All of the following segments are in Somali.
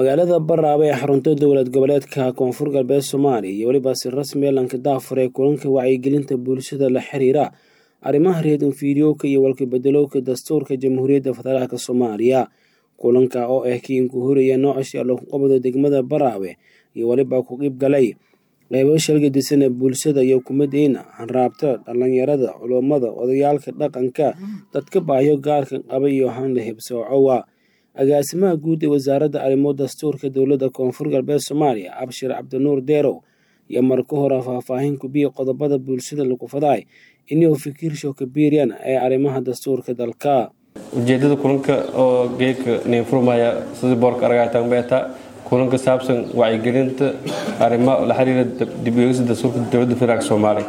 magaalada Baraawe ee xarunta dowlad goboleedka koonfur galbeed Soomaaliya iyo weliba si rasmi ah lanka daafur ee kulanka wacyigelinta bulshada la xiriira arrimaha reer fiidiyowga iyo walka-bedelowga dastuurka jamhuuriyadda federaalk Soomaaliya kulanka oo ah kii ku horaya noocasha lagu qabado degmada Baraawe iyo weliba ku qeyb galay qeybo shalgadisan ee bulshada iyo kumadeyna hanraabta dhalinyarada culummada odayaalka dhaqanka dadka baahiyo gaarka qaba iyo hanla hebsoocowa agaasimaha guud ee wasaaradda arrimo dastuurka dowladda koonfur galbeed soomaaliya abshir cabdinuur deerow iyo marka hore faahfaahin kubiya qodobada bulshada lagu faday inuu fikirsho kabiiryan ee arrimaha dastuurka dalka ujeedada kulanka oo geedka neinfurmaya sidii boorka aragaytaan beeta kulanka saabsan wacyigelinta arrimo la xiriira dib-u-eegista dastuurka dowladda federaalk soomaaliya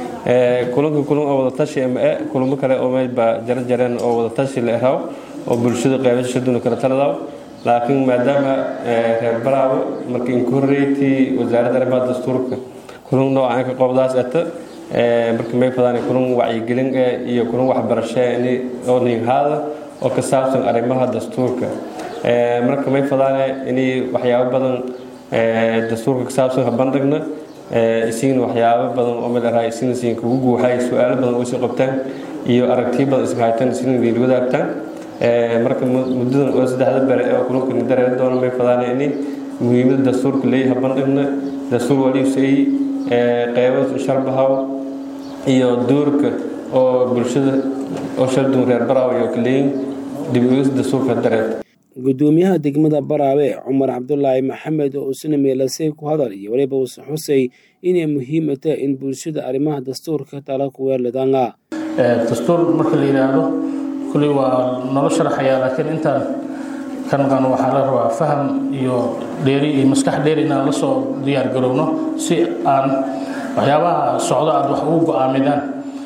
kulanka kulan oo wada tashi ma e kulamo kale oo meelba jara jareen oo wada tashi la eraw oo bulshada qeybashaduna kala taladaw laakiin maadaama reer baraawo markii inku horreeytii wasaaradda arrimaha dastuurka kulan noocan ka qobdaas eta marka may fadaan kulan wacyigelin iyo kulan waxbarasho oo niinhaada oo ka saabsan arrimaha dastuurka marka may fadaane inay waxyaabo badan dastuurka ka saabsan habandhigna isigna waxyaabo badan oo meel araa isigna siin kugu guuxay su-aalo badan oo isii qabtaan iyo aragtiyo badan isma haytaan isigna idin wadaagtaan marka muddadan oo saddexda bere oo kulanka nidareeri doona may fadaane inay muhiimada dastuurka leeyahay habandhigna dastuur waliibsay qeybo sharbahaw iyo duurka oo bulshada oo shaldun reer baraawe iyo kaleeyin dib-u-eegis dastuurka dareed gudoomiyaha degmada baraawe cumar cabdulaahi maxamed oo usina meelasay ku hadal iyo weliba uuse xusay inay muhiima tahay in bulshada arrimaha dastuurka tala ku weerladanga dastuur marka la yidhaahdo kuley waa nolo sharaxayaa laakiin intaan kan qan waxaa la rabaa faham iyo dheeri iyo maskax dheeri inaan la soo diyaar garowno si aan waxyaabaha socdo aad wax ugu go-aamidaan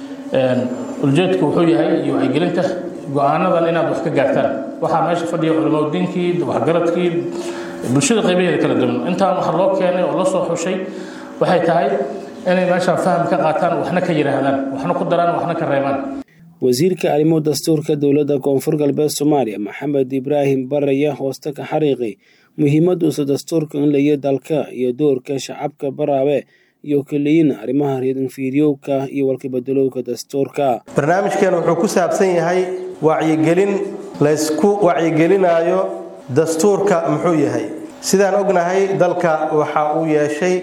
ujeedku wuxuu yahay iyo wacyigelinta go-aanadan inaad wax ka gaartaan waxaa meesha fadhiya culimadiinkii waxgaradkii bulshada qaybaheeda kala duwan intaan waxa loo keenay oo la soo xushay waxay tahay inay meeshaan faham ka qaataan waxna ka yidhaahdaan waxna ku daraan waxna ka reebaan wasiirka arrimo dastuurka dowladda koonfur galbeed soomaaliya maxamed ibraahim baraya hooste ka xariiqi muhiimaduusa dastuurka in layo dalka iyo doorka shacabka baraawe iyo kaleyin arrimaha reedanfiidyowka iyo walkabedelowga dastuurka barnaamijkeena wuxuu ku saabsan yahay wacyigelin laysku wacyigelinaayo dastuurka muxuu yahay sidaan ognahay dalka waxa uu yeeshay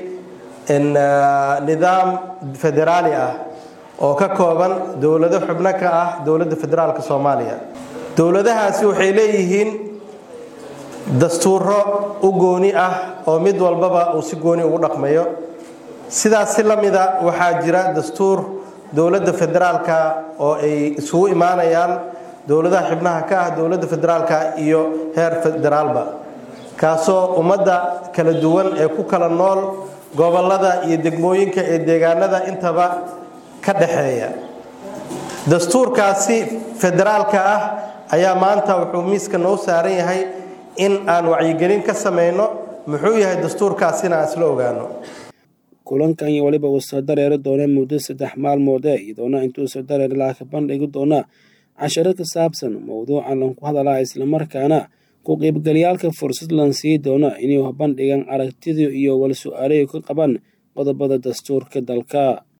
nidaam federaali ah oo ka kooban dowlado xubno ka ah dowladda federaalk soomaaliya dowladahaasi waxay leeyihiin dastuuro u gooni ah oo mid walbaba uu si gooni ugu dhaqmayo sidaas si la mida waxaa jira dastuur dowladda federaalka oo ay isugu imaanayaan dowladaha xibnaha ka ah dowladda federaalka iyo heer federaalba kaasoo ummadda kala duwan ee ku kala nool gobolada iyo degmooyinka ee deegaanada intaba ka dhexeeya dastuurkaasi federaalka ah ayaa maanta wuxuu miiska noo saaran yahay in aan wacyigelin ka samayno muxuu yahay dastuurkaasina aan isla ogaano kulankan iyo weliba uu soo dareeri doona muddo saddex maalmoode iyadoona intuu soo dareeri laha ka bandhigi doona casharo ka saabsan mowduucan lanku hadalaa islamarkaana ku qeybgalyaalka fursad lan sii doona inay bandhigaan aragtidii iyo wal su-aalayo ka qaban qodobada dastuurka dalka